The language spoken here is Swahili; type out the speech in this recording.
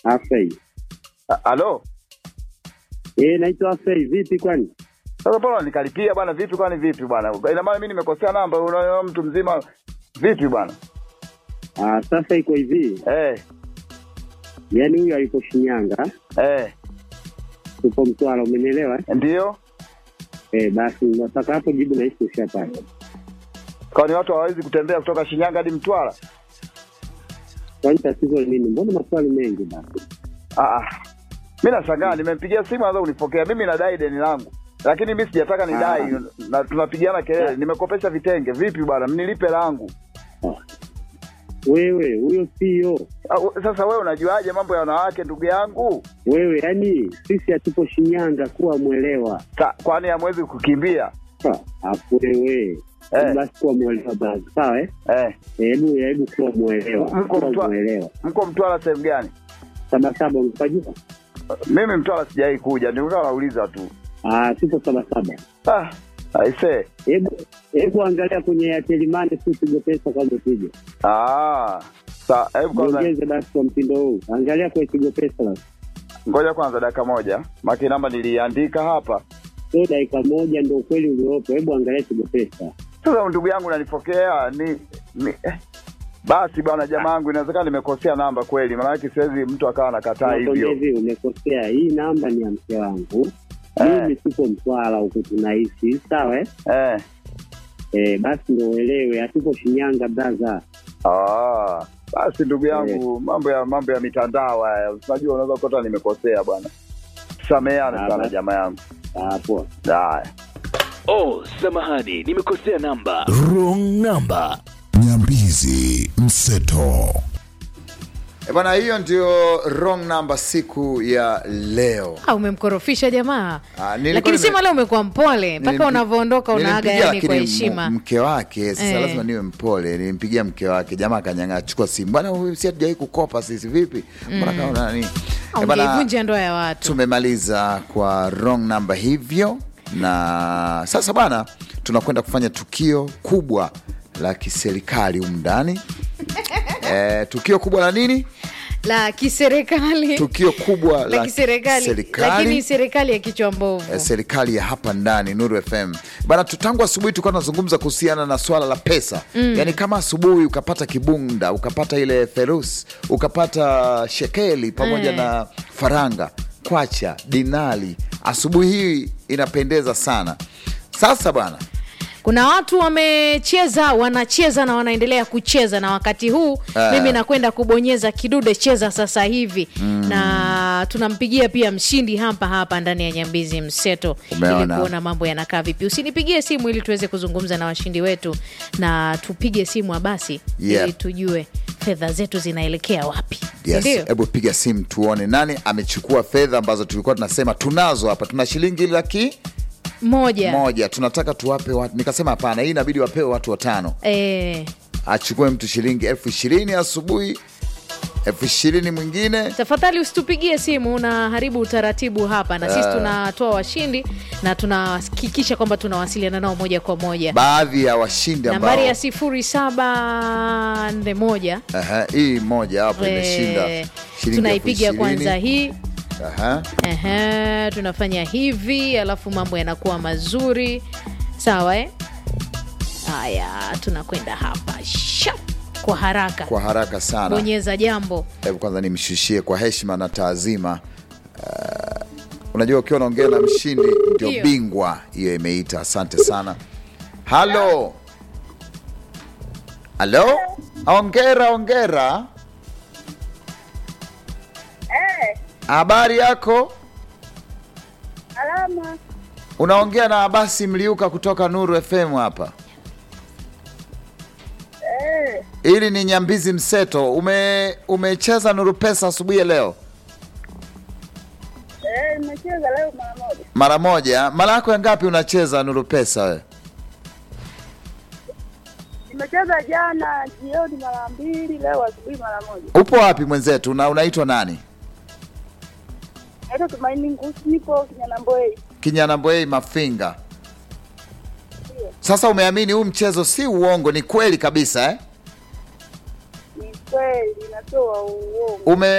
Afei. A- Halo? Eh, naitwa Afei. Vipi kwani? Sasa bwana nikalipia bwana vipi kwani vipi bwana? Ina maana mimi nimekosea namba unaona mtu mzima vipi bwana? Ah, sasa iko hivi. Eh, Yaani huyu alipo Shinyanga, eh, tupo Mtwara, umenielewa? eh? ndio. Eh, basi nataka hapo jibu na hisi ushapata. Kwani watu hawawezi kutembea kutoka Shinyanga hadi Mtwara? Kwani tatizo ni nini? Mbona maswali mengi basi? Ah, ah. Mimi nashangaa nimempigia simu anza kunipokea. Mimi nadai deni langu. Lakini mimi sijataka nidai Ah. na tunapigiana kelele. Nimekopesha vitenge. Vipi bwana? Mnilipe langu. Wewe huyo sio Ah, u- Sasa wewe unajuaje mambo ya wanawake ndugu yangu? wewe, yani sisi hatupo Shinyanga, kuwa mwelewa. Sa, kwani hamwezi kukimbia? Ah, Afu wewe Eh. basi kuwa mwelewa basi, sawa eh? Eh, Hebu hebu kuwa mwelewa, Mko kuwa Mtwa- mwelewa. mko Mtwara sehemu gani? Sabasaba umepajua? Mimi Mtwara sijai kuja, nilikuwa nauliza tu. Ah, tupo Sabasaba. Ah, aisee. Hebu hebu angalia kwenye Airtel Money, si upige pesa kama upige, Ah, sa hebu kwanza ongeze basi kwa mtindo huu, angalia kwa Tigo pesa basi, ngoja kwanza dakika moja. Maki namba niliandika hapa. sio dakika moja ndio ukweli uliopo. Hebu angalia Tigo pesa. Sasa ndugu yangu nanipokea ni, ni eh. Basi bwana jamaa yangu inawezekana nimekosea namba kweli, maanake siwezi mtu akawa anakataa Nakwambia hivyo. hivi, umekosea. Hii namba ni ya mke wangu, Eh. mimi tuko Mtwara huku tunaishi, sawa eh? Eh. Eh, basi ndio uelewe, hatupo Shinyanga braza. Ah, basi ndugu yangu mambo ya mambo ya mitandao haya, unajua unaweza kukuta nimekosea bwana. Sameane Ah, sana basi. jamaa yangu. Ah, poa. Haya. Oh, samahani, nimekosea namba. Wrong number. Nyambizi Mseto. E bwana, hiyo ndio wrong number siku ya leo. Ah, umemkorofisha jamaa Ah, nilikuwa lakini nime- sema leo umekuwa mpole mpaka Nilimpi- unavyoondoka unaaga nilimpigia yani kwa lakini heshima m- mke wake sasa Eh. lazima niwe mpole. Nilimpigia mke wake, jamaa akanyang'aa, chukua simu bwana, huyu si hatujawai kukopa sisi, vipi? Mbona kama nani? Eh, bwana, ungeivunja ndoa ya watu tumemaliza kwa wrong number hivyo, na sasa bana, tunakwenda kufanya tukio kubwa la kiserikali humu ndani. Eh, tukio kubwa la nini? la kiserikali Tukio kubwa la kiserikali lakini serikali ya kichwa mbovu eh, serikali ya hapa ndani Nuru FM bana. tu- Tangu asubuhi tulikuwa tunazungumza kuhusiana na swala la pesa mm. Yani kama asubuhi ukapata kibunda ukapata ile ferusi ukapata shekeli pamoja Eh. na faranga kwacha dinali, asubuhi hii inapendeza sana. Sasa bana, kuna watu wamecheza wanacheza na wanaendelea kucheza na wakati huu Eh. mimi nakwenda kubonyeza kidude cheza sasa hivi na tunampigia pia mshindi hapa hapa ndani ya nyambizi mseto ili Umeona. kuona mambo yanakaa vipi usinipigie simu ili tuweze kuzungumza na washindi wetu na tupige simu basi Yeah. ili tujue fedha zetu zinaelekea wapi yes, Sindio? hebu piga simu tuone nani amechukua fedha ambazo tulikuwa tunasema tunazo hapa. Tuna shilingi laki moja moja, tunataka tuwape watu. Nikasema hapana, hii inabidi wapewe watu watano. Eh, achukue mtu shilingi elfu ishirini asubuhi, elfu ishirini mwingine. tafadhali usitupigie simu na haribu utaratibu hapa na sisi tunatoa washindi na tunahakikisha kwamba tunawasiliana nao moja kwa moja Baadhi ya washindi ambao nambari ya sifuri saba nne moja Aha, hii moja hapo imeshinda eh, shilingi tunaipiga elfu ishirini. kwanza hii Aha. Ehe, tunafanya hivi alafu mambo yanakuwa mazuri sawa eh? haya tunakwenda hapa Shap! kwa haraka Kwa haraka sana, bonyeza jambo hebu kwanza nimshushie kwa heshima na taazima. Uh, unajua ukiwa unaongea na mshindi ndio Hiyo. bingwa, hiyo imeita. Asante sana. Halo, halo, ongera ongera. Habari yako? Alama Unaongea na Abasi Mliuka kutoka Nuru FM hapa. eh, Hili ni Nyambizi Mseto. Ume umecheza Nuru Pesa asubuhi ya leo eh, nimecheza leo mara moja. mara moja. Mara yako ya ngapi unacheza Nuru Pesa wewe? Nimecheza jana jioni mara mbili, leo asubuhi mara moja. Upo wapi mwenzetu na unaitwa nani? Naitwa Tumaini Ngusi, nipo Kinyanambwei. Kinyanambwei Mafinga. Sasa umeamini huu mchezo si uongo, ni kweli kabisa eh? Ni kweli, natoa uongo. Ume